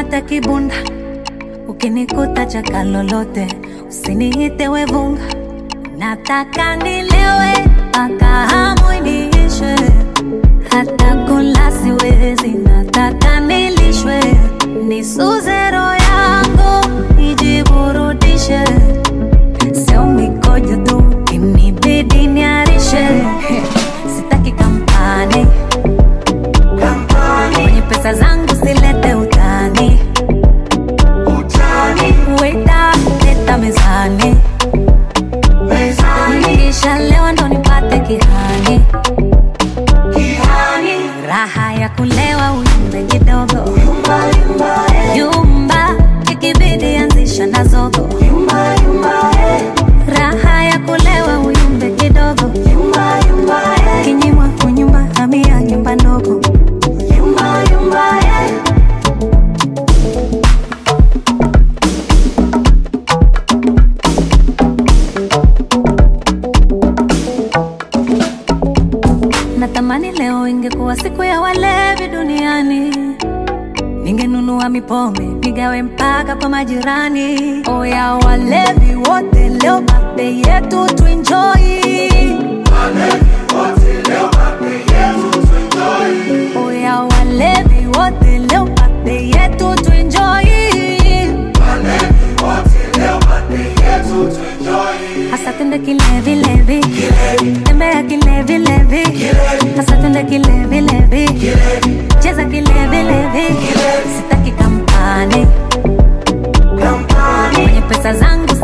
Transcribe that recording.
nikuta kibunda ukinikuta chaka lolote usiniite wevunga nataka nilewe mpaka hamu iniishe hata kula siwezi nataka nilishwe nisuze roho yangu ijiburudishe sio mikojo tu inibidi niarishe sitaki kampani kwenye pesa zangu silete utani weta leta mezani kisha leo ndo nipate kihani raha ya kulewa uyumbe kidogo yumba ikibidi anzisha na zogo raha ya kulewa uyumbe kidogo kinyimwa kunyumba hamia nyumba ndogo natamani leo ingekuwa siku ya walevi duniani ningenunua mipombe nigawe mpaka kwa majirani oya walevi wote leo babe yetu tuenjoi oya walevi wote leo babe yetu tuenjoi hasa tende kilevilevi tembea kilevilevi hasa tende kilevilevi cheza kilevilevi sitaki kampani kwenye pesa zangu